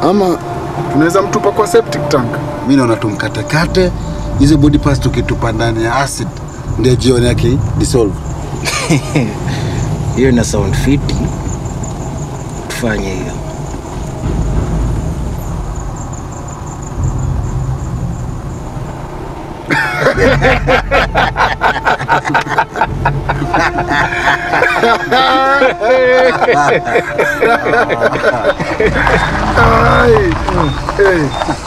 ama tunaweza mtupa kwa septic tank. mi naona tumkatekate hizo body parts tukitupa ndani ya acid ndio jioni yake dissolve Hiyo ina sound fiti, tufanye hiyo. Ai, hey,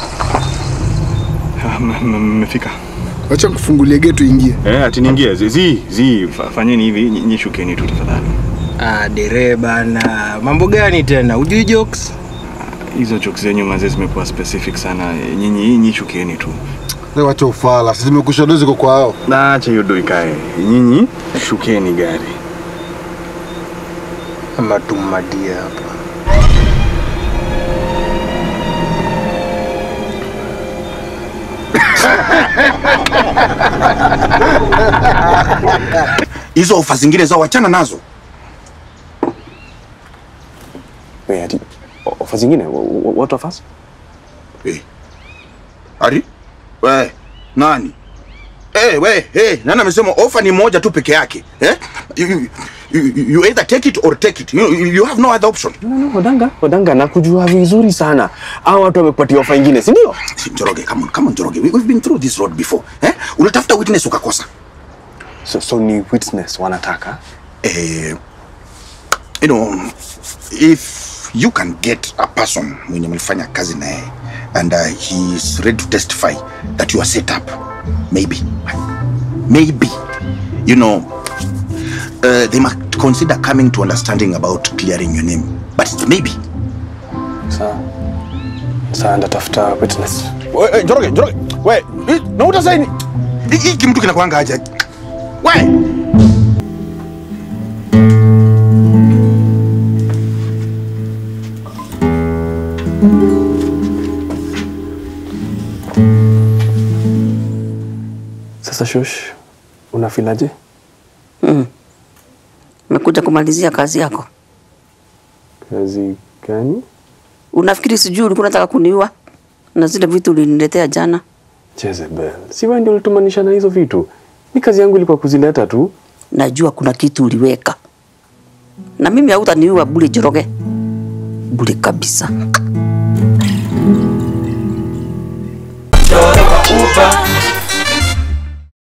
Mmefika? Wacha nikufungulie getu ingie. Eh, ati niingie. Zi, zi, zi, fa- fanyeni hivi, nyi- nyi shukeni tu tafadhali. Ah, dere bana, mambo gani tena? Ujui jokes? Hizo jokes zenyu mazee zimekuwa specific sana. Nyinyi nyinyi shukeni tu. Wewe wacha ufala sisi zimekusha dozi kwa kwao Na acha hiyo do ikae. Nyinyi shukeni gari. Ama tummadie hapa. hizo ofa zingine zao wachana nazo Wait, ati ofa zingine? Wh- wh- What offers? Eh. Ari? We, nani? Eh, we, hey, nani amesema ofa ni moja tu peke yake? Eh? You, you, you, you either take it or take it. You, you have no other option. No, no, Odanga, Odanga nakujua vizuri sana. Hao watu wamekupatia ofa ingine, si ndio? Njoroge, come on, come on Njoroge. We, we've been through this road before. Eh? Unatafuta witness ukakosa. So, so ni witness wanataka. Eh, you know, if you can get a person mwenye mlifanya kazi naye and uh, he is ready to testify that you are set up, maybe, maybe, you know, uh, they might consider coming to understanding about clearing your name. But it's maybe. Sawa. Sawa, ndatafuta witness. We, we, Njoroge, Njoroge, we, eh, na utasaini. Hiki hiki mtu kinakuanga aje? We, Sasa Shush, unafilaje? Umekuja kumalizia kazi yako? Kazi gani? Unafikiri sijui ulikuwa unataka kuniua na zile vitu uliniletea jana? Jezebel, si wewe ndio ulitumanisha na hizo vitu? Ni kazi yangu ilikuwa kuzileta tu. Najua kuna kitu uliweka, na mimi hautaniua bure, Njoroge, bure kabisa.